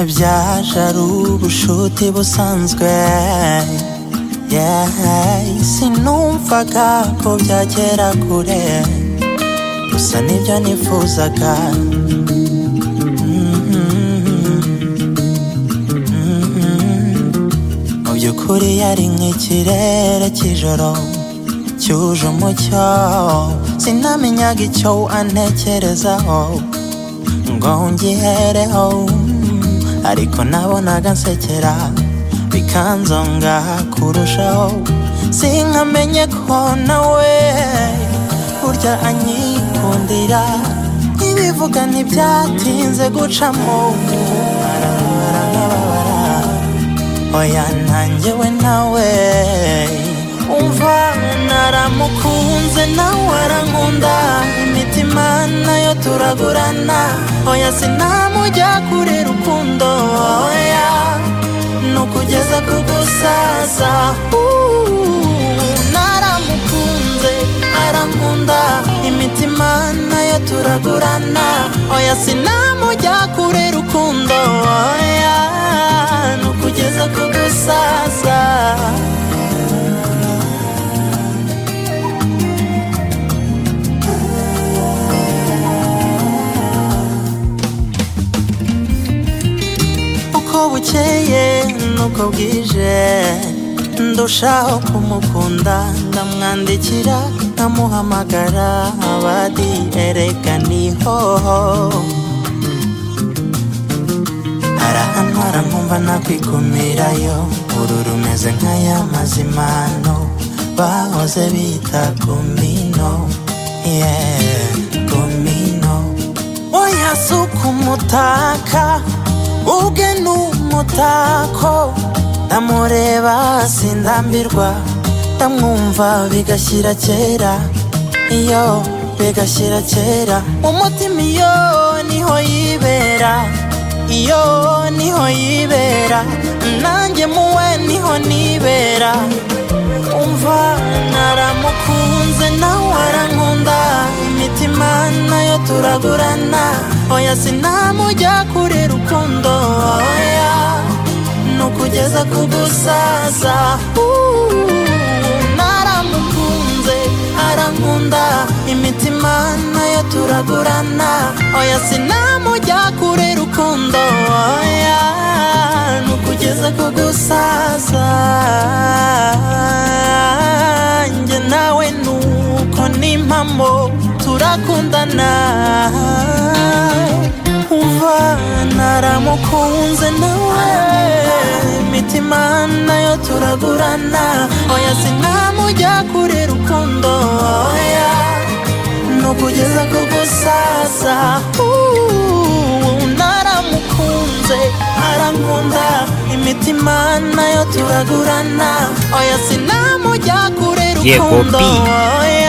byaje ari ubushuti busanzwe sinumvaga ko byagera kure gusa nibyo nifuzaga mu by'ukuri yari nk'ikirere cy'ijoro cyuje umucyo sinamenyaga icyo antekerezaho ngo ngihereho ariko nabonaga nsekera bikanzonga kurushaho sinkamenye ko nawe burya anyikundira ibivuga ntibyatinze gucamo arababara nkababara oya ntangewe nawe umva naramukunze nawe arankunda imitima nayo turagurana oya sinamujya kure rukundo oya nukugeza ku gusaza naramukunze arankunda imitima nayo turagurana oya sinamujya kure rukundo oya nukugeza ku gusaza uko bukeye nuko bwije ndushaho kumukunda ndamwandikira nkamuhamagara abadi erega niho arahantwara nkumva nakwikumirayo uru rumeze nk'aya mazimano bahoze bita kumino yeah, kumino oya si ukumutaka ubwe ni umutako ndamureba sindambirwa ndamwumva bigashyira kera iyo bigashyira kera umutima iyo niho yibera iyo niho yibera nanjye muwe niho nibera umva naramukunze nawe arankunda imitima nayo turagurana oya sinamujya kure rukundo oya nukugeza ku gusaza naramukunze arankunda imitima nayo turagurana oya sinamujya kure rukundo oya nukugeza ku gusaza njye nawe nuko n'impamo turakundana umva naramukunze nawe imitima nayo turagurana oya sinamujya kure rukundo oya nukugeza ku gusaza naramukunze arankunda imitima nayo turagurana oya sinamujya kure Yego, rukundo B. oya